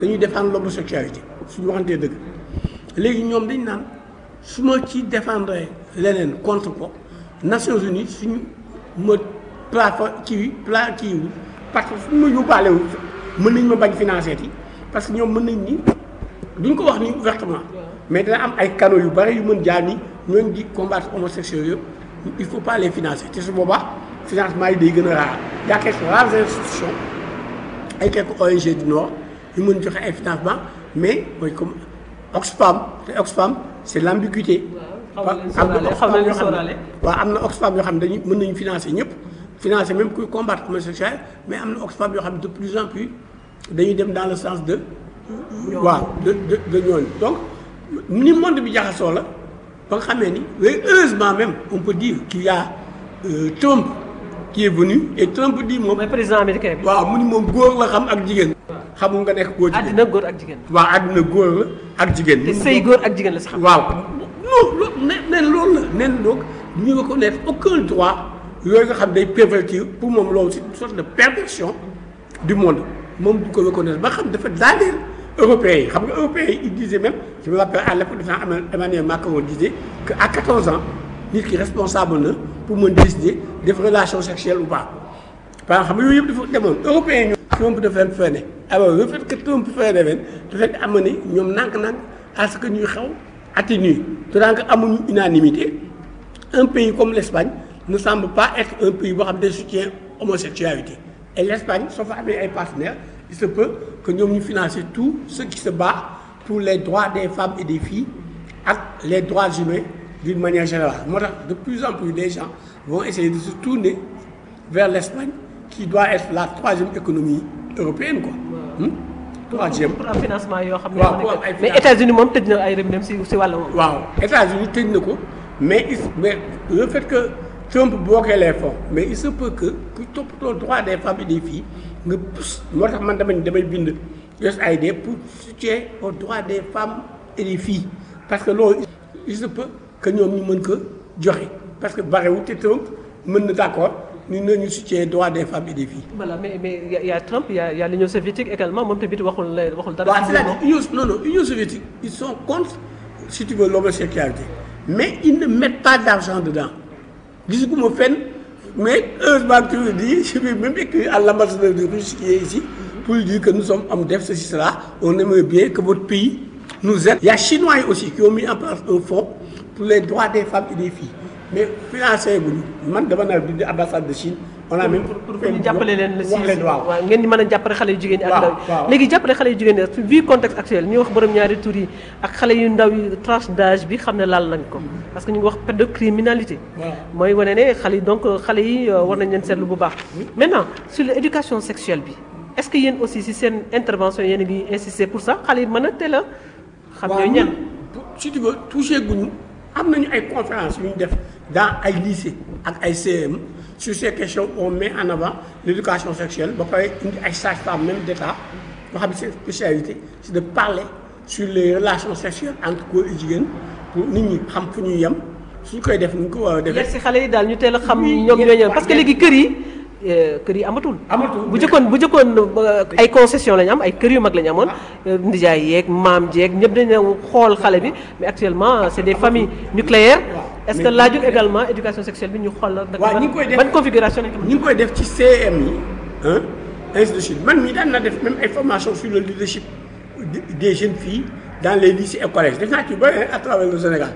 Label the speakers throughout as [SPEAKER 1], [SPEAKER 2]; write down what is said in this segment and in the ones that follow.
[SPEAKER 1] dañuy défendre l'homosexualité suñu waxantee dëgg léegi ñoom dañ naan su ma ci défendre leneen contre ko Nations Unies suñu ma plafa kii pla kii wul parce que suñu ma yóbbaalewul mën nañ ma bañ financer yi parce que ñoom mën nañ ni duñ ko wax ni ouvertement mais dana am ay canaux yu bari yu mën jaar ni ñooñu di combattre homosexuels yëpp il faut pas les financer te su boobaa financement yi day gën a raar y a quelques rares institutions ay quelques ONG du Nord yu mën joxe ay financement mais mooy comme Oxfam te Oxfam c'est l'ambiguïté
[SPEAKER 2] xaw na leen sóoraale xaw na leen sóoraale
[SPEAKER 1] waaw am na Oxfam yoo xam ne dañuy mën nañu financer ñëpp financer même kuy combattre homosexuel mais am na Oxfam yoo xam ne de plus en plus dañuy dem dans le sens de waaw de de de ñooñu donc ni monde bi jaxasoo la ba nga xamee ni mais heureusement même on peut dire qu'il y a euh, Trump qui est venu et Trump dit moom
[SPEAKER 2] mooy président américain bi.
[SPEAKER 1] waaw mu ni moom góor la xam ak jigéen xamul nga nekk góor jigéen
[SPEAKER 2] àddina góor ak jigéen.
[SPEAKER 1] waaw àddina góor la ak jigéen
[SPEAKER 2] te sëy góor ak jigéen la si xam.
[SPEAKER 1] waaw non loolu nen nen loolu la nen donc ñu reconnaître aucun droit yooyu nga xam day pervertir pour moom loolu c'est une sorte de perversion du monde moom du ko reconnaître ba xam dafa daaneel européens yi xam nga européens yi ils disaient même je me rappelle à l'époque dafa am Emmanuel Macron disait que à 14 ans nit ki responsable na pour mën décider def relation sexuelle ou pas par exemple xam nga yooyu yëpp dafa demoon européens yi Trump dafa leen freiné alors le fait que Trump freiné leen dafay amener ñoom nànk-nànk à ce que ñuy xaw atténuer tant que amuñu unanimité un pays comme l'Espagne ne semble pas être un pays boo xam ne soutient homosexualité et l'Espagne soo fa amee ay partenaires il se peut que ñoom ñu financer tout ce qui se bat pour les droits des femmes et des filles ak les droits humains d'une manière générale moo tax de plus en plus des gens vont essayer de se tourner vers l'Espagne qui doit être la troisième économie européenne quoi hmm? troisième
[SPEAKER 2] pour am financement yoo xam ne.
[SPEAKER 1] waaw pour am ay
[SPEAKER 2] mais États-Unis moom tëj na ay robinet si si wàll woowu.
[SPEAKER 1] waaw États-Unis tëj na ko mais il mais le fait que Trump bloqué les fonds mais il se peut que ku toppatoo droit des femmes et des filles nga pousse moo tax man damay damay bind USAID pour soutien aux droits des femmes et des filles parce que loolu il se peut que ñoom ñu mën ko joxe parce que barewul te Trump mën na d'accord ñu ne ñu soutien droit des femmes et des filles.
[SPEAKER 2] voilà mais mais y a- y a Trump y a y a l'Union soviétique également moom tamit waxul la waxul dara.
[SPEAKER 1] waaw
[SPEAKER 2] si
[SPEAKER 1] c'est-à-dire
[SPEAKER 2] moom.
[SPEAKER 1] Union non non Union soviétique ils sont contre si tu veux l'homosexualité mais ils ne mettent pas d'argent dedans gisuguma fenn mais heureusement que tu le dis je vais même écrire à l'ambassadeur de Russie qui est ici pour lui dire que nous sommes hommes def ceci cela on aimerait bien que votre pays nous aide. Il y a Chinois yi aussi qui ont mis en place un fonds pour les droits des femmes et des filles mais financé guñu man dama naa bind ambassade de Chine on a même
[SPEAKER 2] pour pour ñu jàppale leen la si
[SPEAKER 1] wax leen waaw
[SPEAKER 2] waaw ngeen di mën a jàppale xale yu jigéen ñi ak
[SPEAKER 1] waaw,
[SPEAKER 2] ndaw
[SPEAKER 1] waaw.
[SPEAKER 2] yi léegi jàppale xale yu jigéen ñi vu contexte actuel ñuy wax borom ñaari tur yi ak xale yu ndaw yi tranche d'âge bi xam ne laal nañ ko parce que ñu ngi wax pédocriminalité
[SPEAKER 1] waaw.
[SPEAKER 2] mooy wane ne xale yi donc xale yi euh, war nañ leen seetlu bu baax maintenant sur l'éducation sexuelle bi est-ce que yéen aussi si seen intervention yéen a ngi insister pour ça xale yi mën a teel a xam ñooy ñan
[SPEAKER 1] si tu veux touché guñu am nañu ay conférences yu ñu def dans ay lycée ak ay CM sur ces questions on met en avant l'éducation sexuelle ba pare indi ay sages-femmes même d'État yoo xam ne seen spécialité c'est de parler sur les relations sexuelles entre góor et jigéen pour nit ñi xam fu ñuy yem suñ koy def ni ñu ko war a
[SPEAKER 2] yegg
[SPEAKER 1] defee
[SPEAKER 2] si xale yi daal ñu teel a xam
[SPEAKER 1] Oui,
[SPEAKER 2] ñoom
[SPEAKER 1] yegg-
[SPEAKER 2] ñooy ñan parce que
[SPEAKER 1] waaw,
[SPEAKER 2] léegi kër yi euh, kër yi amatul
[SPEAKER 1] Amatul,
[SPEAKER 2] bu
[SPEAKER 1] mais-
[SPEAKER 2] jëkkoon bu jëkkoon euh, ay concession lañu am ay kër yu mag lañu amoon euh, ndijaay yeeg maam jeeg ñëpp dañu xool xale bi mais actuellement c'est des familles nucléaires est-ce que
[SPEAKER 1] Mais-
[SPEAKER 2] laajul également éducation sexuelle bi ñu xool la
[SPEAKER 1] waaw, ñi ngi koy def-
[SPEAKER 2] ban configuration lañ ko
[SPEAKER 1] ñu ngi koy def ci CM yi ah ainsi de suite man mii daan na def même ay formation sur le leadership des- des jeunes filles dans les lycées et collèges def naa ci ba à travers le Sénégal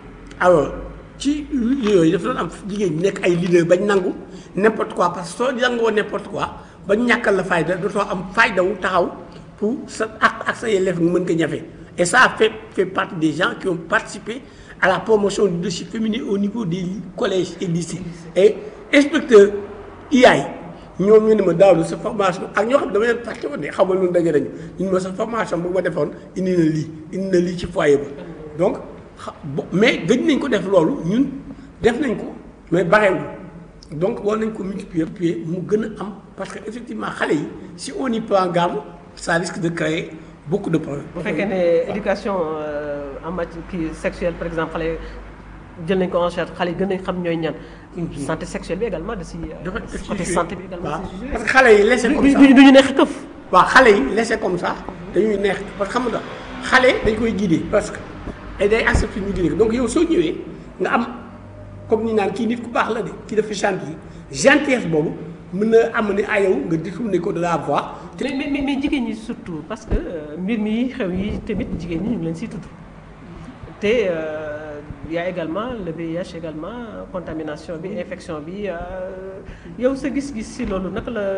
[SPEAKER 1] alors ci yooyu dafa doon am jigéen ñi nekk ay leader bañ nangu n'importe quoi parce que soo nangoo n'importe quoi bañ ñàkkal la fayda dootoo am fayda wu taxaw pour sa ak ak sa yelleef nga mën ko ñafe et ça a fait fait partie des gens qui ont participé à la promotion du leadership féminin au niveau des collèges et lycées et inspecteur IAI ñoom ñu ne ma daaw sa formation ak ñoo xam ne dama leen fàtte woon ne xamal lu daje nañu ñu ne ma sa formation bu ma defoon indi na lii indi na lii ci foyer ba donc xa bo- mais gëj nañ ko def loolu ñun def nañ ko mais barewul donc war nañ ko multiplier multiplier mu gën a am parce que effectivement xale yi si on y prend garde ça risque de créer beaucoup de problèmes.
[SPEAKER 2] bu fekkee ne éducation euh, en matière kii sexuelle par exemple xale jël nañ ko en charge xale yi gën nañ xam ñooy ñan santé sexuelle bi également da si
[SPEAKER 1] dafa
[SPEAKER 2] côté santé bi également
[SPEAKER 1] waaw
[SPEAKER 2] si
[SPEAKER 1] parce que xale yi laissé comme
[SPEAKER 2] du
[SPEAKER 1] ça
[SPEAKER 2] du ñu neex këf
[SPEAKER 1] waaw xale yi laissé comme ça dañuy neex parce que xam nga xale dañ koy guider parce que ay day accepté ñu guider donc yow soo ñëwee nga am comme ni naan kii nit ku baax la de kii dafa gentil gentillesse boobu mën na am ne ah yow nga détourné ko de la voie.
[SPEAKER 2] mais mais mais jigéen ñi surtout parce que mbir mi xew yi tamit jigéen ñi ñu ngi leen siy tudd te y a également le VIH également contamination bi infection bi yow sa gis-gis si loolu naka la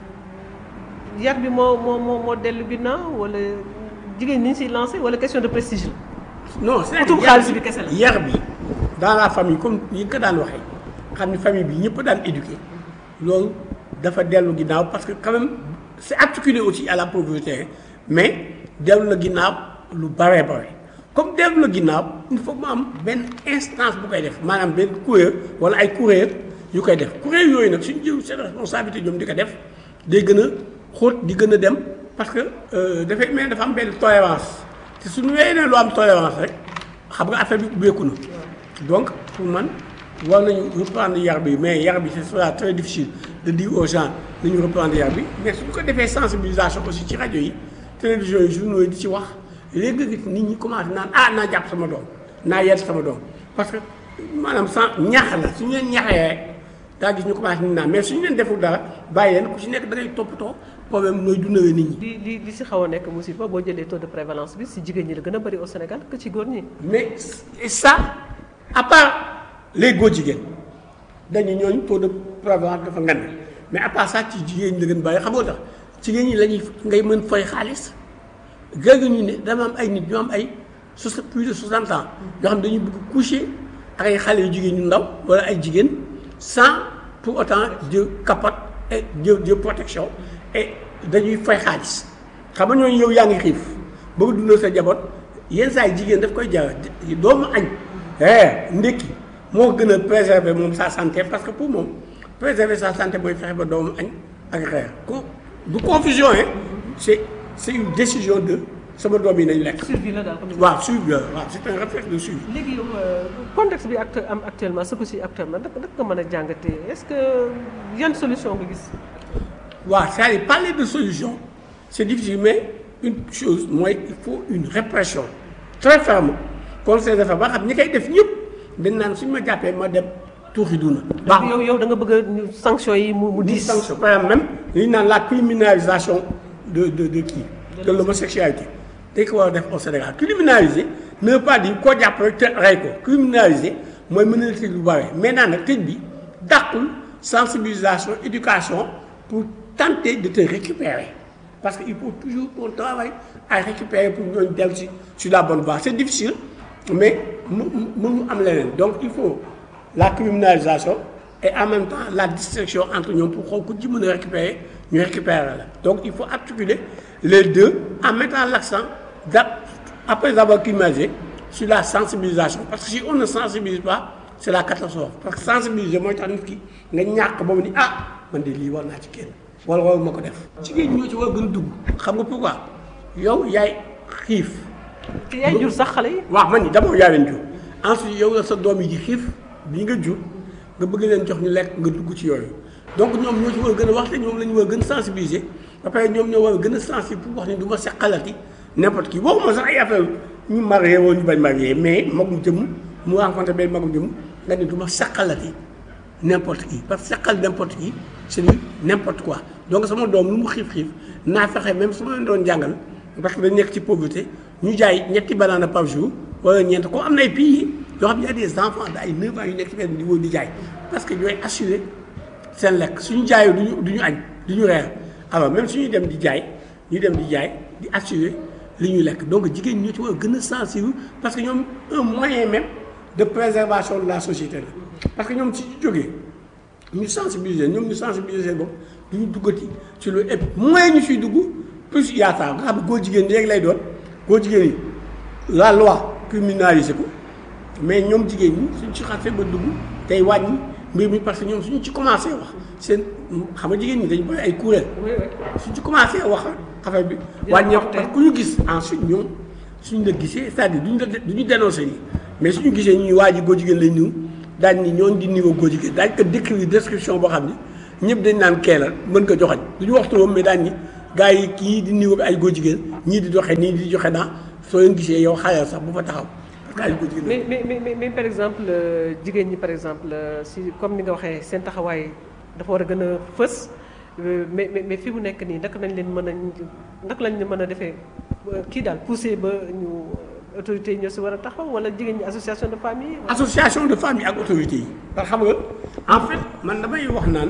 [SPEAKER 2] yar bi moo moo moo moo dellu ginnaaw wala jigéen ñi ñu siy lancé wala question de prestige la.
[SPEAKER 1] non c'est
[SPEAKER 2] utum xaalis bi kese la
[SPEAKER 1] yar bi dans la famille comme yi nga ko daan waxee xam ni famille bi ñëpp daan éduqué loolu dafa dellu ginnaaw parce que quand même c'est articulé aussi à la pauvreté mais dellu la ginnaaw lu bare bare comme dellu la ginnaaw il faut mu am benn instance bu koy def maanaam benn kuréel wala ay kuréel yu koy def kuréel yooyu nag suñu jël seen responsabilité ñoom di ko def day gën a xóot di gën a dem parce que dafay mel dafa am benn tolérance te suñu wéyee ne lu am tolérance rek xam nga affaire bi ubbeeku na donc pour man war nañu reprendre yar bi mais yar bi ce sera très difficile de dire aux gens nañu reprendre yar bi mais suñu ko defee sensibilisation aussi ci rajo yi télévision yi journaux yi di ci wax léegi nga gis nit ñi commencé naan ah naa jàpp sama doom naa yedd sama doom parce que maanaam sans ñax la suñu leen ñaxee rek daa gis ñu commencé ni naan mais suñu leen deful dara bàyyi leen ku ci nekk da ngay toppatoo problème nooy dundawee nit ñi.
[SPEAKER 2] li li li si xaw a nekk musiba boo jëlee taux de prévalence bi si jigéen ñi la gën a bëri au Sénégal que ci góor ñi.
[SPEAKER 1] mais et ça à part les góor jigéen dañu ñooñu taux de prévalence dafa ngan mais à part ça ci jigéen ñi la gën bàyyi xam nga tax jigéen ñi la ñuy ngay mën fay xaalis gëg ñu ne dama am ay nit ñoo am ay soixante plus de soixante ans yoo xam dañuy bëgg coucher ak ay xale yu jigéen ñu ndaw wala ay jigéen sans pour autant de capote et de de protection et dañuy fay xaalis xam nga ñooñu yow yaa ngi xiif bëgg dundal sa jaboot yenn saa yi jigéen daf koy jar doomu añ eh ndékki moo gën a préserver moom sa santé parce que pour moom préserver sa santé mooy fexe ba doomu añ ak reer ko du confusion hein c'est c'est une décision de sama doom yi nañ lekk.
[SPEAKER 2] survie la daal
[SPEAKER 1] waaw survie la waaw c'est un réflexe de survie.
[SPEAKER 2] léegi yow contexte bi acte am actuellement ce que si actuellement naka naka nga mën a jàngatee est-ce que yan solution nga gis.
[SPEAKER 1] waaw c'est-à-dire parler de solution c'est difficile mais une chose mooy il faut une répression très ferme contre ces affaires ba xam ñi koy def ñëpp dañ naan suñu ma jàppee ma dem tuuxi duna.
[SPEAKER 2] baax yow yow da nga bëgg a sanction yi mu mu
[SPEAKER 1] di
[SPEAKER 2] diis.
[SPEAKER 1] sanction par exemple même li ñu naan la criminalisation de de de kii de l'homosexualité dañ ko war a def au Sénégal criminaliser ne veut pas dire koo jàpp rek te rey ko criminaliser mooy mën na tëj lu bare maintenant nag tëj bi dàqul sensibilisation éducation pour tenter de te récupérer parce que il faut toujours qu'on travaille à récupérer pour ñooñu dellu si sur la bonne voie c'est difficile mais mu mënu am leneen donc il faut la criminalisation et en même temps la distinction entre ñoom pour xool ku ci mën a récupérer ñu récupérer la donc il faut articuler les deux en mettant l'accent da après avoir criminalisé sur la sensibilisation parce que si on ne sensibilise pas c'est la catastrophe parce que sensibiliser mooy tax nit ki nga ñàkk ba mu ni ah man de lii war naa ci kenn wala wala ma ko def. jigéen ñi ñoo ci war a gën a dugg xam nga pourquoi yow yaay xiif.
[SPEAKER 2] te yaay jur sax xale yi.
[SPEAKER 1] waaw man ni d'abord yaa leen jur ensuite yow la sa doom yi di xiif bii nga jur nga bëgg leen jox ñu lekk nga dugg ci yooyu donc ñoom ñoo ci war a gën a wax te ñoom la ñu war a gën a sensibiliser ba pare ñoom ñoo war a gën a sensibiliser pour wax ni du ma seqalati n'importe qui waxuma sax ay affaire ñu marié woo ñu bañ marié mais magum jëmm mu rencontré benn magum jëmm nga ni du ma seqalati n'importe qui parce que seqal n'importe qui c'est du n'importe quoi donc sama doom lu mu xiif xiif naa fexe même su ma leen doon jàngal parce que dañ nekk ci pauvreté ñu jaay ñetti banana par jour wala ñeent comme am na ay pays yoo xam ne y a des enfants de ay 9 ans yu nekk ci benn niveau di jaay parce que ñooy assurer seen lekk suñu jaayoo duñu du ñu añ du ñu reer alors même suñuy dem di jaay ñu dem di jaay di assurer li ñuy lekk donc jigéen ñoo ci war a gën a sensible parce que ñoom un moyen même de préservation de la société la parce que ñoom si ñu jógee ñu sensibiliser ñoom ñu sensibiliser seen bopp du ñu duggati ci loolu et moins ñu siy dugg plus yaakaar nga xam ne góor jigéen ñi rek lay doon góor jigéen yi la loi criminalisé ko mais ñoom jigéen ñi suñ ci xasee ba dugg tey wàññi mbir mi parce que ñoom suñu ci commencé wax seen xam nga jigéen ñi dañu bëri ay kuréel suñ ci commencé wax affaire bi wàññeeku parce que ku ñu gis ensuite ñoom suñ la gisee c'est-à-dire duñu du ñu dénoncé nii mais suñu gisee ñuy waa ji góor jigéen lañ ñëw daañ ni ñooñu di niveau góor jigéen daañ ko décrire description boo xam ne ñëpp dañ naan kee la mën ko joxañ du ñu wax turam mais daañ ni gars yi kii di niveau bi ay góor jigéen ñii di doxee nii di joxe naa soo leen gisee yow xale sax bu fa taxaw parce que ay góor jigéen
[SPEAKER 2] mais mais mais mais mais par exemple euh, jigéen ñi par exemple euh, si comme ni nga waxee seen taxawaay dafa war a gën a fës euh, mais mais mais fi mu nekk nii naka nañ leen mën a naka lañ leen mën a defee euh, kii daal poussé ba ñu autorités yi ñoo si war a taxaw wala jigéen ñi association de famille.
[SPEAKER 1] association de famille ak autorités yi parce que xam nga en fait man damay wax naan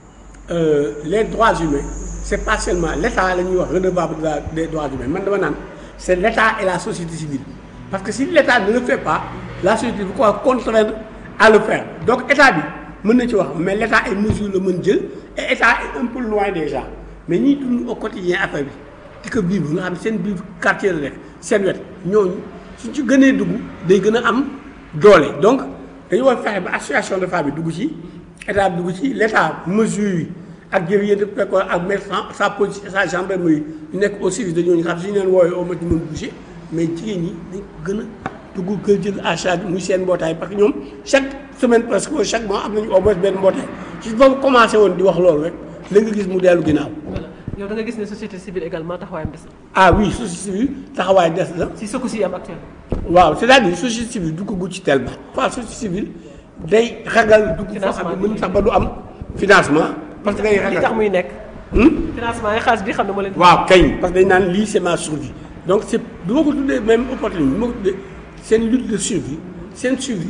[SPEAKER 1] euh, les droits humains c'est pas seulement l'état la ñuy wax redevable de la des droits humains man dama naan c'est l'état et la société civile parce que si l'état ne le fait pas la société bu ko contraindre à le faire donc état bi mën na ci wax mais l'état ay mesures la mën jël et état est un peu loin déjà mais ñiy dund au quotidien affaire bi di ko vivre nga xam ne seen biir quartier la rek seen wet ñooñu suñ ci gënee dugg day gën a am doole donc dañu war fexe ba association de femmes yi dugg ci état bi dugg ci l'état mesures yi ak jëf de fekkoon ak mettre sa police sa gendarmerie ñu nekk au service de ñooñu xam si ñu leen woowee au moins ñu mën bouger mais jigéen ñi dañ gën a dugg kër jël à charge muy seen mbootaay parce que ñoom chaque semaine presque wala chaque mois am nañu au moins benn mbootaay si foofu commencé woon di wax loolu rek la nga gis mu dellu ginnaaw.
[SPEAKER 2] voilà yow da nga gis ne société civile également taxawaayam des na
[SPEAKER 1] ah oui société civile taxawaay des na.
[SPEAKER 2] si secousses yi am actuellement.
[SPEAKER 1] waaw c'est-à-dire société civile du ko gudd ci tellement. fois société civile day ragal dugg foo xam ne mën sax ba du am financement. parce que day
[SPEAKER 2] li tax
[SPEAKER 1] ragal
[SPEAKER 2] muy nekk.
[SPEAKER 1] Hmm?
[SPEAKER 2] financement yi xaalis bi xam ne moo leen.
[SPEAKER 1] waaw kañ parce que dañ naan lii c'est ma survie donc c'est du ma ko tuddee même opportunité bi ma ko tuddee seen lutte de survie seen survie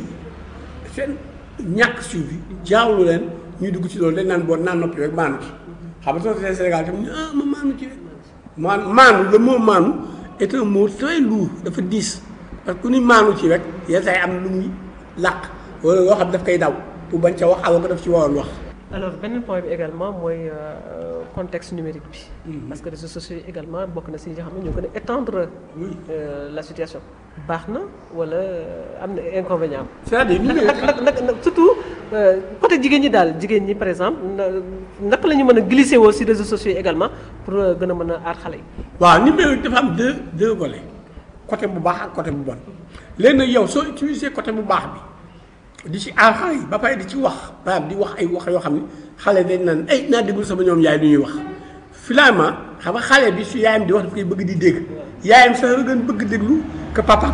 [SPEAKER 1] seen ñàkk survie jaawlu leen ñuy dugg ci loolu dañ naan boo naan noppi rek maanu ci xam nga société Sénégal tam ñu ah ma maanu ci rek maan maanu le mot maanu est un mot très lourd dafa diis parce que ku ni maanu ci rek yenn saa yi am lu muy làq wala loo xam daf koy daw pour bañ ca wax alors que daf ci waroon wax
[SPEAKER 2] alors beneen point bi également mooy euh, contexte numérique bi. parce que réseaux sociaux yi également bokk na si yi nga xam ne ñoo gën a étendre
[SPEAKER 1] Oui.
[SPEAKER 2] euh, la situation. baax na wala am na inconvénient
[SPEAKER 1] c'est-à-dire ñu
[SPEAKER 2] naka
[SPEAKER 1] ne
[SPEAKER 2] naka naka naka surtout euh, côté jigéen ñi daal jigéen ñi par exemple na- naka la ñu mën a glisser woo si réseaux sociaux yi également pour euh, gën a mën a aar xale yi.
[SPEAKER 1] waaw numérique dafa am deux deux volets côté bu baax ak côté bu bon léegi nag yow soo utiliser côté bu baax bi di ci aar xale yi ba pare di ci wax par exemple di wax ay wax yoo xam ne xale dañ naan ay naa déglu sama ñoom yaay du ñuy wax finalement xam nga xale bi su yaayam di wax daf koy bëgg di dégg yaayam sax la gën bëgg déglu que papa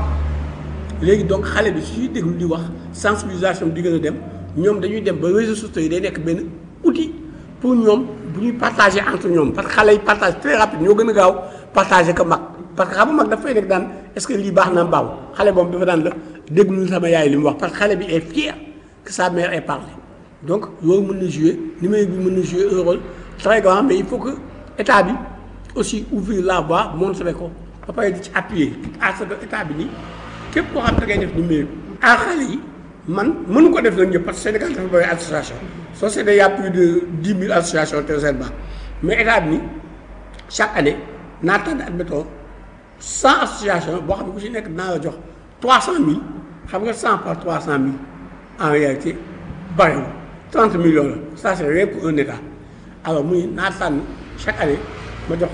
[SPEAKER 1] léegi donc xale bi suy déglu di wax sensibilisation bi di gën a dem ñoom dañuy dem ba réseaux sociaux yi day nekk benn outil pour ñoom bu ñuy partager entre ñoom parce que xale yi partage très rapide ñoo gën a gaaw partager que mag parce que xam nga mag dafay nekk daan est-ce que lii baax na mbaaw xale boobu dafa daan la déglu sama yaay li mu wax parce que xale bi est fier que sa mère ait parlé donc loolu mën na jouer numérique bi mën na jouer un rôle très grand mais il faut que état bi aussi ouvrir la voie montrer ko ba pare di ci appuyer à ce que état bi nii képp koo xam ne da ngay def numérique à xale yi man mënu ko def nag ñëpp parce que Sénégal dafa bëri association société y a plus de dix mille associations très seulement mais état bi nii chaque année naa tànn admettons cent associations boo xam ne ku ci nekk dinaa la jox trois cent mille xam nga cent par trois cent mille en réalité bariwul trente millions la ça c'est rien pour un état alors muy naa tànn chaque année ma jox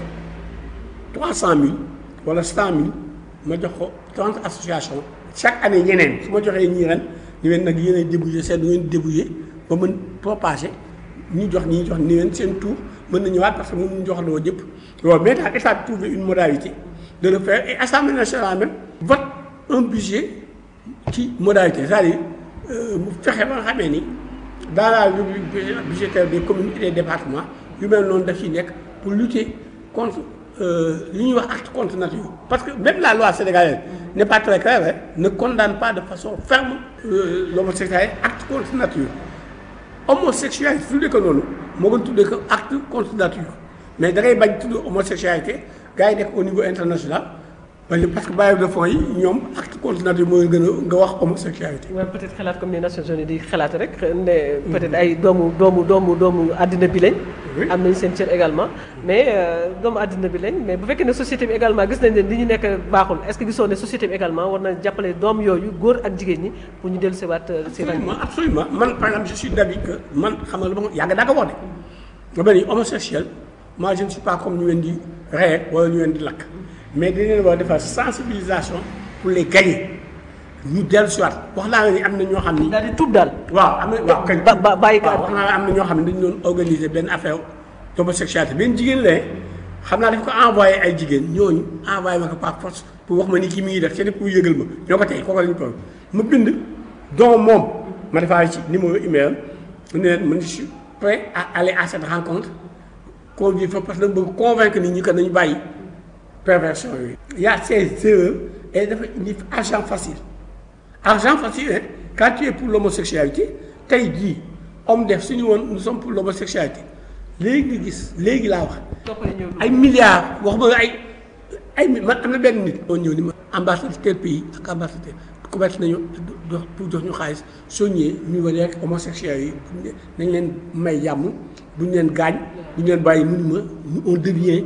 [SPEAKER 1] trois cent mille wala cent mille ma jox ko trente associations chaque année ñeneen su ma joxee ñii ren ni leen nag yéen a débrouiller seen du ngeen débrouiller ba mën propager ñu jox ñi jox ni leen seen tour mën na ñëwaat parce que mënuñu jox loo jëpp loolu mais daal état bi trouver une modalité de le faire et assemblée nationale même vote un budget ci modalité c'est-à-dire euh, mu fexe ba nga xamee ni dans la rubrique budgétaire des communes et des départements yu mel noonu daf ci nekk pour lutter contre euh, li ñuy wax acte contre nature parce que même la loi sénégalaise n'est pas très claire hein, ne condamne pas de façon ferme euh, l'homosexualité acte contre nature homosexualité tuddee ko noonu moo gën tuddee ko acte contre nature mais da ngay bañ tudd homosexualité gars yi nekk au niveau international wala parce que bailleurs de fonds yi ñoom acte contre nature mooy gën a nga wax homosexualité
[SPEAKER 2] waaye peut-être xalaat comme ni Nations Unies di xalaat rek ne peut-être ay doomu doomu doomu doomu àddina bi lañ.
[SPEAKER 1] Oui.
[SPEAKER 2] am nañ seen cër également mais euh, doomu àddina bi lañ mais bu fekkee ne société bi également gis nañ ne li ñu nekk baaxul est-ce que gisoo ne société bi également war na jàppale doom yooyu góor ak jigéen ñi pour ñu dellu si waat si rang
[SPEAKER 1] absolument absolument man par exemple je suis d'avis que man xam nga lu ma yàgg daa ko wax de nga ni homosexuel moi je ne suis pas comme ñu leen di rey wala ñu leen di lakk mais dañ leen war a defar sensibilisation pour les gagner ñu dellu si waat wax naa la ni am na ñoo xam ni
[SPEAKER 2] daal di tuub daal
[SPEAKER 1] waaw am na waaw kañ
[SPEAKER 2] ba- ba- bàyyi ko
[SPEAKER 1] waaw wax naa la am na ñoo xam ne dañu doon organiser benn affaire d'homosexualité benn jigéen la xam naa daf ko envoyé ay jigéen ñooñu envoyé ma ko par force pour wax ma ni kii mi ngi def c'est pour yëgal ma ñoo ko tey kooku la ñu toll ma bind donc moom ma defaale ci numéro email mu ne leen man je suis prêt à aller à cette rencontre convier fa parce que dama bëgg convaincre nit ñi que nañu bàyyi perversion yooyu. il y a ces erreurs et dafa indi argent facile argent facile hein quand tu es pour l'homosexualité tey jii homme def suñu woon nous sommes pour l'homosexualité léegi nga gis léegi laa wax. ay milliards wax ma ay ay man am na benn nit. moo ñëw ni ma ambassadeur tel pays ak ambassadeur commencé nañu dox pour jox ñu xaalis soo ñëwee ñu wane rek homosexuels yi nañ leen may jàmm duñ leen gaañ duñ leen bàyyi mu ni ma on devient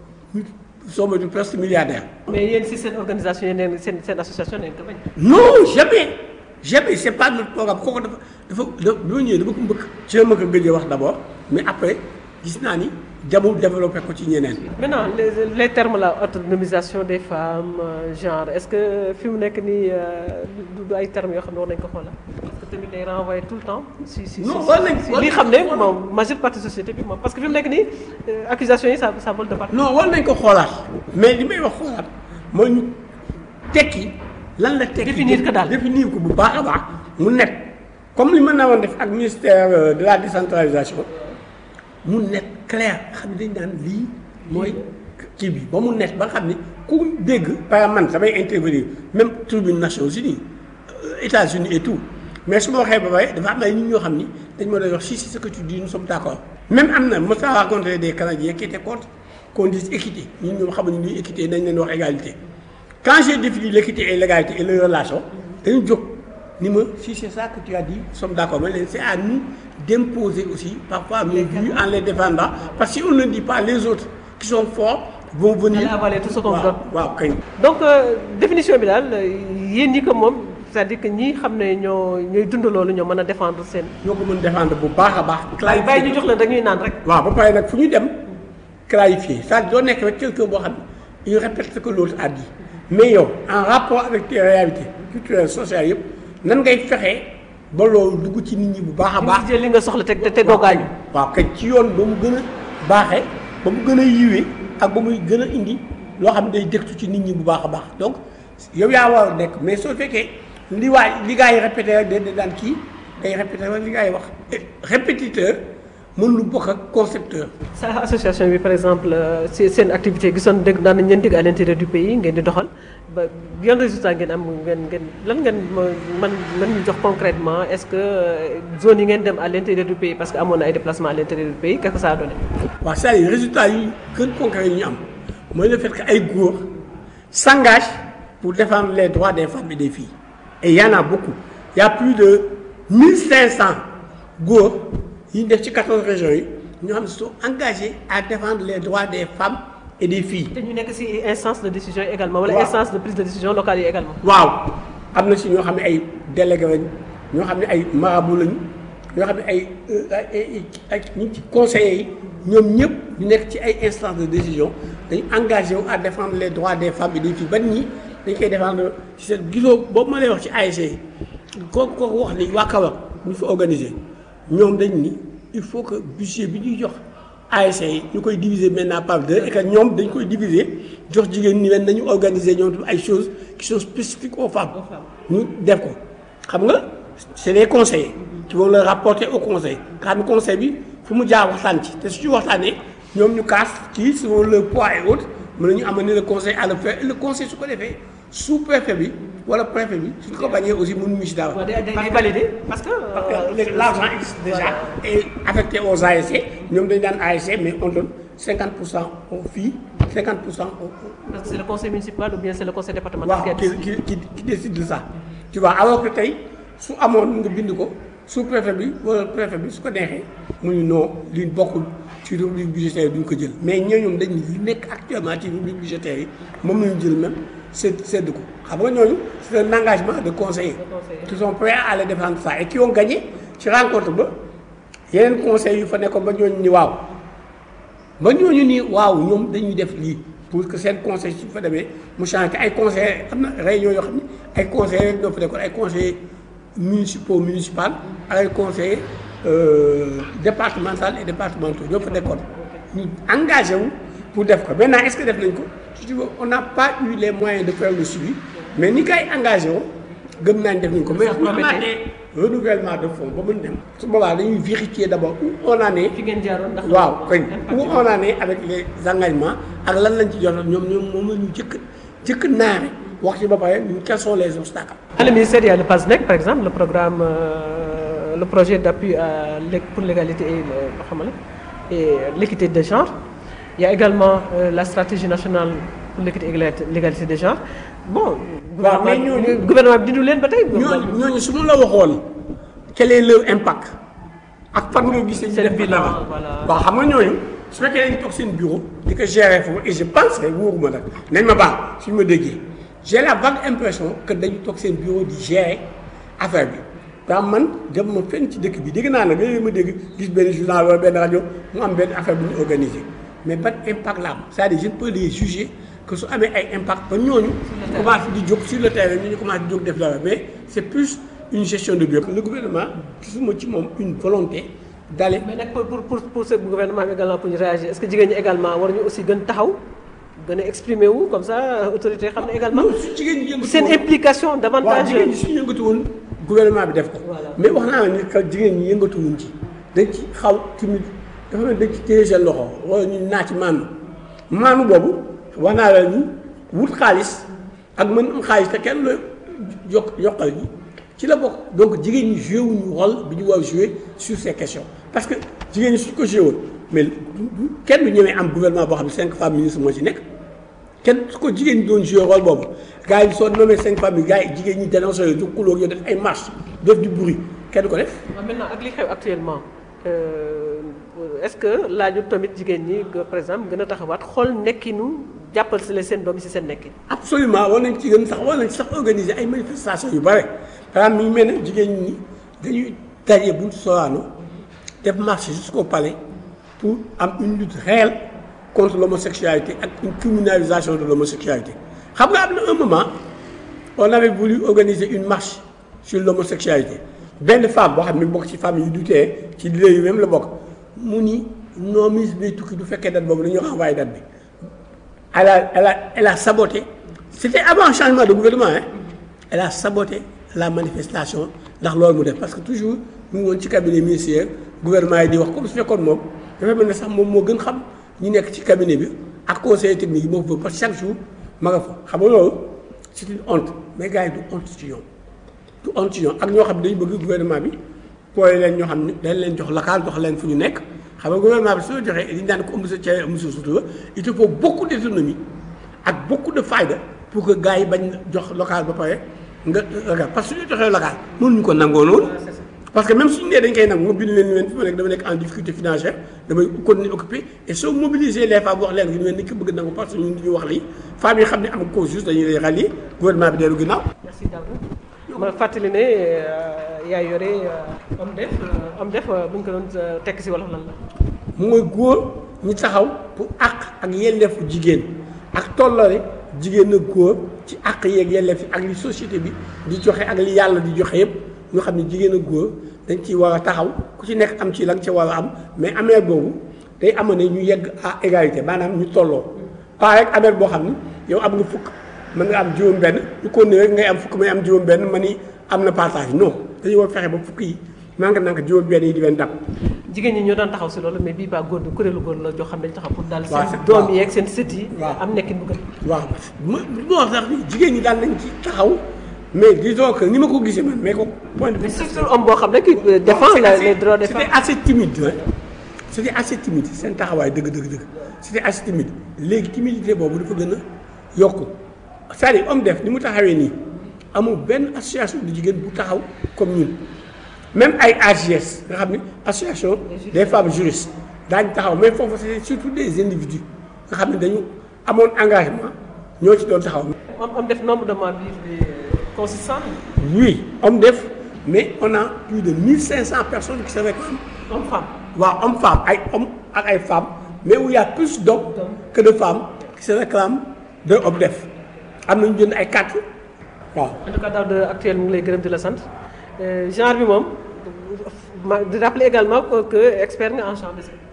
[SPEAKER 1] soo moytuwul presque milliardaire.
[SPEAKER 2] mais yéen si seen organisation yéen seen seen association nañ ko bañ.
[SPEAKER 1] non jamais jamais c'est pas notre programme kooku dafa dafa dafa bi ma ñëwee dama ko mbëkk. ci la ma ko gëjee wax d'abord mais après gis naa ni jamu développé ko ci ñeneen.
[SPEAKER 2] maintenant les les termes là autonomisation des femmes genre est-ce que fi mu nekk nii du ay termes yoo xam ne war nañ ko xoolal parce que tamit day renvoyer tout le temps. si si
[SPEAKER 1] non war nañ
[SPEAKER 2] si li xam ne moom majeure partie société bi moom parce que fi mu nekk nii accusation yi ça ça vole de partout.
[SPEAKER 1] non war nañ ko xoolaat mais li may wax xoolaat mooy ñu tekki lan la tekki.
[SPEAKER 2] définir ko daal
[SPEAKER 1] définir ko bu baax a baax mu nekk comme li ma naa woon def ak ministère de la décentralisation. mu nekk clair xam ne dañ daan lii mooy kii bi ba mu nekk ba nga xam ne ku dégg par man samay intervenir même tribune Nations Unies États-Unis et tout mais su ma waxee ba pare dafa am ay nit ñoo xam ni dañ ma doon wax si si ce que tu dis nous sommes d'accord même am na mos naa rencontré des Canadiens qui étaient contre qu'on dise équité ñun ñoom xamuñu ni équité dañ leen wax égalité quand j'ai défini l'équité et l'égalité et les relations dañu jóg ni ma si c'est ça que tu as dit nous sommes d'accord mais leen c'est à nous d'imposer aussi parfois nos vues en les défendant parce que si on ne dit pas les autres qui sont forts vont venir
[SPEAKER 2] avaler tout ce qu'on donne
[SPEAKER 1] waaw kañ
[SPEAKER 2] donc définition bi daal yéen ñi ko moom c'est-à-dire que ñi xam ne ñoo ñooy dund loolu ñoo mën a défendre seen
[SPEAKER 1] ñoo ko mën défendre bu baax a baax
[SPEAKER 2] waaye bàyyi ñu jox leen dañuy naan rek
[SPEAKER 1] waaw ba pare nag fu ñu dem clarifier c'est-à-dire doo nekk rek quelqu'un boo xam ne il répète ce que l'autre a dit mais yow en rapport avec tes réalités culturelles sociales yëpp nan ngay fexee ba loolu dugg ci nit ñi bu baax a baax.
[SPEAKER 2] li nga soxla te te doo gaañu.
[SPEAKER 1] waaw kay ci yoon ba mu gën a baaxee ba mu gën a yiwee ak ba muy gën a indi loo xam ne day dëktu ci nit ñi bu baax a baax donc yow yaa war a nekk mais soo fekkee li waay li gars yi répété rek da daan kii day répété rek li gars yi wax. répétiteur mën lu bokk ak concepteur.
[SPEAKER 2] sa association bi par exemple si seen activité gisoon dégg daan nañ leen dégg à l'intérieur du pays ngeen di doxal. ba yan résultat ngeen am ngeen ngeen lan ngeen man man ñu jox concrètement est-ce que zone yi ngeen dem à l'intérieur du pays parce que amoon na ay déplacements à l'intérieur du pays qu'est-ce que ça a donné.
[SPEAKER 1] waaw c'est-à-dire résultat yi gën concret yi ñu am mooy le fait que ay góor s'engagent pour défendre les droits des femmes et des filles et il y en a beaucoup il y a plus de 1500 góor yi ñu def ci 14 régions yi ñoo xam ne sont engagés à défendre les droits des femmes. et des filles.
[SPEAKER 2] te ñu nekk ci instance de décision également. wala instance de prise de décision locale yi également.
[SPEAKER 1] waaw am na ci ñoo xam ne ay délégué lañ ñoo xam ne ay marabout lañ ñoo xam ne ay ay ay ñi ci conseillers yi ñoom ñëpp ñu nekk ci ay instance de décision dañu engagé wu à défendre les droits des femmes et des filles ban ñi dañ koy défendre ci seen gisoo boobu ma lay wax ci ASC yi kooku kooku wax ni waa Kaolack ñu fa organiser ñoom dañ ni il faut que budget bi ñuy jox. ASC yi ñu koy diviser maintenant par deux et que ñoom dañ koy diviser jox jigéen ñi leen nañu organiser ñoom ay choses qui sont spécifiques aux femmes ñu def ko xam nga c'est les conseillers qui vont le rapporter au conseil nga xam ne conseil bi fu mu jaar waxtaan ci te su ci waxtaanee ñoom ñu kaas ci selon le poids et autres mën nañu amener le conseil à le faire et le conseil su ko defee sous préfet bi wala préfet bi suñu ko bañee aussi mënuñu ci dara.
[SPEAKER 2] day day valider parce que.
[SPEAKER 1] parce que l'argent existe déjà et affecté aux ASC ñoom dañu daan ASC mais on donne 50 pour cent aux filles 50 pour cent aux.
[SPEAKER 2] parce que c'est le conseil municipal ou bien c'est le conseil départemental.
[SPEAKER 1] waaw qui qui qui qui décide de ça. tu vois alors que tey su amoon nga bind ko sous préfet bi wala préfet bi su ko neexee mu ñu non li bokkul ci rubrique budgétaire duñ ko jël mais ñooñu dañ li nekk actuellement ci rubrique budgétaire yi moom la ñu jël même sedd sedd ko xam nga ñooñu c'est un engagement de conseillers. qui sont prêts à aller défendre ça et qui ont gagné ci rencontre ba yeneen conseils yu fa nekkoon ba ñooñu ni waaw ba ñooñu ni waaw ñoom dañuy def lii pour que seen conseil su fa demee mu change ay conseillers am na réunion yoo xam ne ay conseillers rek ñoo fa nekkoon ay conseillers municipaux municipal ak ay conseillers départemental et départementaux ñoo fa nekkoon ñu engagé wu pour def ko maintenant est-ce que def nañ ko je dis on n'a pas eu les moyens de faire le suivi mais ni kay engagé woo gëm naa ne def nañ ko mais bu ñu amaatee renouvellement de fonds ba mën dem su boobaa dañuy vérifier d'abord où on en est
[SPEAKER 2] fi ngeen jaaroon ndax.
[SPEAKER 1] waaw koñ où on en est avec les engagements ak lan lañ ci jotoon ñoom ñoom moom la ñu jëkk jëkk naare wax ci ba pare ñun quels sont les obstacles
[SPEAKER 2] À le ministère, il y a le PASNEC, par exemple, le programme, euh, le projet d'appui à l'é- pour l'égalité et le- xam nga la, et l'équité des genres. Il y a également euh, la stratégie nationale pour l'équité et l'égalité- l'égalité des genres. Bon,
[SPEAKER 1] Waaw, mais
[SPEAKER 2] gouvernement
[SPEAKER 1] ñooñu-
[SPEAKER 2] gouvernement bi dindu leen ba tey.
[SPEAKER 1] ñooñu ñooñu su ma la waxoon quel est leur impact ak fan nga gis ñu
[SPEAKER 2] Seen
[SPEAKER 1] def
[SPEAKER 2] bilan,
[SPEAKER 1] dara
[SPEAKER 2] voilà.
[SPEAKER 1] waaw xam nga ñooñu su fekkee dañ toog seen bureau di ko gérer foofu et je pense que wóoruma nag nañ ma baax suñu ma déggee j'ai la vague impression que dañu toog seen bureau di gérer affaire bi daa man dem ma fenn ci dëkk bi dégg naa nag léegi ma dégg gis benn journal wala benn rajo mu am benn affaire bu ñu organisé mais ban impact la am c'est-à-dire je ne peux les juger que su amee ay impact ba ñooñu commencé di jóg sur le terrain ñu ñu commencé di jóg def dara mais c'est plus une gestion de bureau le gouvernement gisuma ci moom une volonté d'aller
[SPEAKER 2] mais nag pour pour pour pour ce gouvernement bi également pour ñu réagir est-ce que jigéen ñi également war ñu aussi gën taxaw gën a exprimer wu comme ça autorité xam ne également
[SPEAKER 1] non su jigéen ñi yëngatu
[SPEAKER 2] seen
[SPEAKER 1] woon-
[SPEAKER 2] implication
[SPEAKER 1] waaw
[SPEAKER 2] davantage.
[SPEAKER 1] jigéen ñi suñu yëngatu woon gouvernement bi def ko
[SPEAKER 2] Voilà.
[SPEAKER 1] mais wax naa la ni que jigéen ñi yëngatu wuñ ci dañ ci xaw timide dafa mel dañ ci téye seen loxo wala ñu naa ci maanu maanu boobu wax naa la ni wut xaalis ak mën am xaalis te kenn la yokk yokkal ji ci la bokk donc jigéen ñi joué wuñu rôle bi ñu war a joué sur ces questions parce que jigéen ñi suñ ko joué woon mais du- du- kenn du ñemee am gouvernement boo xam ne cinq femmes ministres moo ci nekk kenn su ko jigéen ñi doon joué rôle boobu gars yi soo nommé cinq familles gars yi jigéen ñi dénoncé yooyu du xulóog yow def ay marche def du bruit kenn du ko def
[SPEAKER 2] waaw maintenant ak li xew actuellement euh, est-ce que laaju tamit jigéen ñi que, par exemple gën a taxawaat xool nekkinu jàppal si la seen doom yi si seen nekkin.
[SPEAKER 1] absolument war nañ ci gën sax war nañ ci sax organiser ay manifestations yu bare par exemple mi ngi mel ne jigéen ñi dañuy daje buñ Sorano def marche jusqu'au palais pour am une lutte réelle contre l'homosexualité ak une criminalisation de l'homosexualité xam nga am na un moment on avait voulu organiser une marche sur l'homosexualité benn femme boo xam ne bokk ci famille yu dutee ci leader yu même la bokk mu ni non ministre bi tukki du fekkee date boobu dañoo envoyé date bi elle a elle a elle a saboté c'était avant le changement de gouvernement hein elle a saboté la manifestation ndax loolu mu def parce que toujours mu ngi woon ci cabinet ministériel gouvernement yi di wax comme su fekkoon moom dafa mel ne sax moom moo gën xam ñi nekk ci cabinet bi ak conseiller technique yi moo fa parce que chaque jour ma nga fa xam nga loolu c'est une honte mais gars yi du honte ci ñoom du honte ci ñoom ak ñoo xam ne dañu bëgg gouvernement bi pooy leen ñoo xam ne dañ leen jox local jox leen fu ñu nekk xam nga gouvernement bi soo joxee dañu daan ko ëmb sa cere ëmb sa sutura il te faut beaucoup d'autonomie ak beaucoup de fayda pour que gars yi bañ jox local ba pare nga ragal parce que suñu joxee local mënuñu ko nangoo noonu parce que même suñu nee dañ koy nangu nga bind leen ni leen fi ma nekk dama nekk en difficulté financière damay continuer occupé et soo mobiliser les femmes wax leen nga leen ni ki bëgg nangu parce que ñun ñu wax lii femmes yi xam ne am cause juste dañuy lay rallier gouvernement bi dellu ginnaaw
[SPEAKER 2] merci Daouda ma fàttali ne yaa yore am def am def bu ñu ko doon tekk si wolof lan la.
[SPEAKER 1] mooy góor ñi taxaw pour àq ak yelleefu jigéen ak tollale jigéen ak góor ci àq yeeg yelleef yi ak li société bi di joxe ak li yàlla di joxe yépp ñu xam ne jigéen ak góor dañ ci war a taxaw ku ci nekk am ci la nga ci war a am mais amee boobu day am ne ñu yegg à égalité maanaam ñu tolloo pas rek amee boo xam ni yow am nga fukk mën nga am juróom benn ñu ko ne rek ngay am fukk may am juróom benn ma ni am na partage non dañu war fexe ba fukk yi nanka nanka juróom benn yi di leen dab
[SPEAKER 2] jigéen ñi ñoo daan taxaw si loolu mais bii baa góor bi kuréelu góor la joo xam ne dañu taxaw pour daal
[SPEAKER 1] waaw
[SPEAKER 2] seen
[SPEAKER 1] c'est-
[SPEAKER 2] doom
[SPEAKER 1] waaw.
[SPEAKER 2] yi ak seen sët yi
[SPEAKER 1] waaw.
[SPEAKER 2] am nekkin bu gën
[SPEAKER 1] waaw ma ma wax sax ni jigéen ñi daal nañ ci taxaw mais disons que ni ma ko gisee man mais ko point de vue
[SPEAKER 2] mais surtout homme boo xam ne qui euh, défend
[SPEAKER 1] c'est
[SPEAKER 2] la-
[SPEAKER 1] assez-
[SPEAKER 2] les droits des
[SPEAKER 1] c'était
[SPEAKER 2] femmes
[SPEAKER 1] assez timide hein c'était assez timide seen taxawaay dëgg dëgg dëgg c'était assez timide léegi timidité boobu dafa gën a yokku c'est-à-dire homme def ni mu taxawee nii amul benn association de jigéen bu taxaw comme ñun même ay AGS nga xam ni association des femmes juristes daañu taxaw mais foofu c'est surtout des individus nga xam ne dañu amoon engagement ñoo ci doon taxaw
[SPEAKER 2] homme homme def nombre de membres yi consistant
[SPEAKER 1] oui homme def mais on a plus de 1500 personnes qui se réclament
[SPEAKER 2] homme femme
[SPEAKER 1] waaw homme femme ay hommes ak ay femmes mais où il y a plus d'hommes que de femmes qui se réclament de homme def am nañu jënd ay carte waaw
[SPEAKER 2] en tout cas daaw de actuel mu ngi lay gërëm di la sant Euh, genre bi moom ma di rappeler également que que expert nga en champ de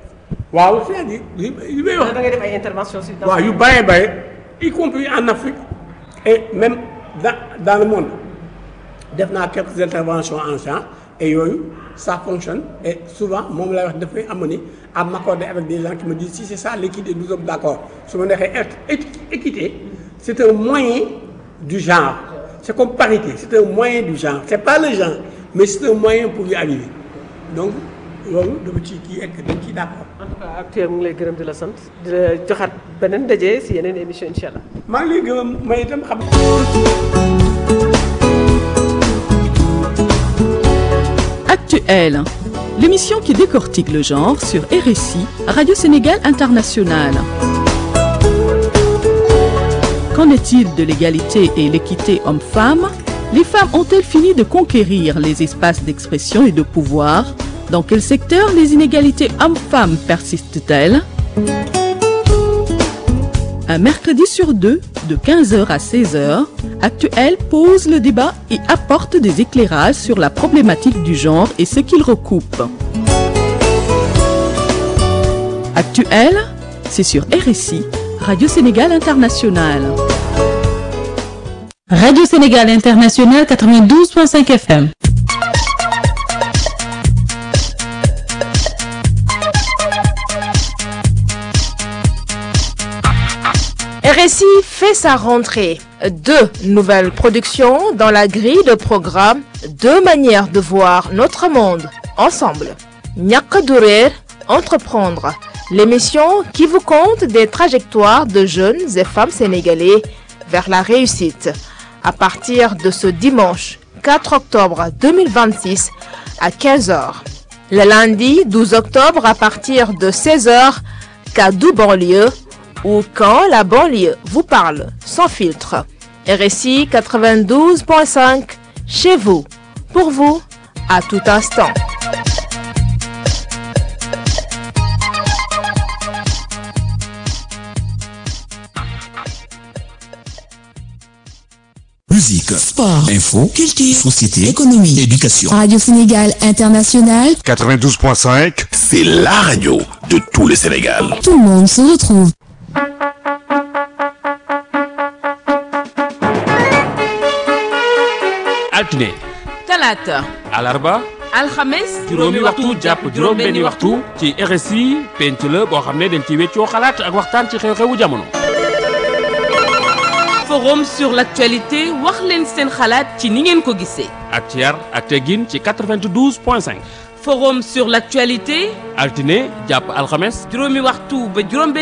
[SPEAKER 1] waaw c'est-à-dire li li may wax
[SPEAKER 2] da ngay def ay interventions si.
[SPEAKER 1] waaw yu bëree bëri y compris en Afrique et même dans dans le monde def naa quelques interventions en genre et yooyu ça fonctionne et souvent moom lay wax dafay amener à m'accorder avec des gens qui me disent si c'est ça l'équité nous sommes d'accord su ma neexee équité c'est un moyen du genre c'est comme parité c'est un moyen du genre c'est pas le genre mais c'est un moyen pour y arriver donc loolu dama ci kii ek dañ ciy d'accord
[SPEAKER 2] en tout cas actuellement mu ngi lay gërëm di la sant di la joxaat beneen ndaje si yeneen émission incha allah.
[SPEAKER 1] maa ngi lay gërëm may itam xam.
[SPEAKER 3] Actuel, l'émission qui décortique le genre sur RSI, Radio Sénégal International. Qu'en est-il de l'égalité et l'équité homme-femme Les femmes ont-elles fini de conquérir les espaces d'expression et de pouvoir Dans quel secteur les inégalités hommes-femmes persistent-elles Un mercredi sur deux, de 15h à 16h, Actuel pose le débat et apporte des éclairages sur la problématique du genre et ce qu'il recoupe. Actuel, c'est sur RSI, Radio Sénégal International.
[SPEAKER 4] Radio Sénégal International 92.5 FM.
[SPEAKER 5] RSI fait sa rentrée. Deux nouvelles productions dans la grille de programme, deux manières de voir notre monde ensemble. Ñàkk du réer, entreprendre, l'émission qui vous compte des trajectoires de jeunes et femmes sénégalais vers la réussite. À partir de ce dimanche 4 octobre 2026 à 15h. Le lundi 12 octobre à partir de 16h, Kaddu banlieue ou quand la banlieue vous parle sans filtre. RSI 92.5 chez vous, pour vous, à tout instant.
[SPEAKER 6] Musique,
[SPEAKER 7] sport,
[SPEAKER 6] info,
[SPEAKER 7] culture,
[SPEAKER 6] société,
[SPEAKER 7] économie,
[SPEAKER 6] éducation.
[SPEAKER 7] Radio Sénégal International,
[SPEAKER 8] 92.5,
[SPEAKER 6] C'est la radio de tout le Sénégal.
[SPEAKER 7] tout le monde se retrouve.
[SPEAKER 9] altine
[SPEAKER 10] talaata
[SPEAKER 9] alarba
[SPEAKER 10] alxames
[SPEAKER 9] juróomi waxtu jàpp juróom-benni waxtu ci RSI penc la boo xam ne dañ ci weccoo xalaat ak waxtaan ci xew-xewu jamono.
[SPEAKER 10] forum sur l'actualité wax leen seen xalaat ci ni ngeen ko gisee
[SPEAKER 9] ak ci yar ak teggin ci 92 point 5
[SPEAKER 10] forum sur l'actualité
[SPEAKER 9] altine jàpp alxames
[SPEAKER 10] juróomi waxtu ba juróom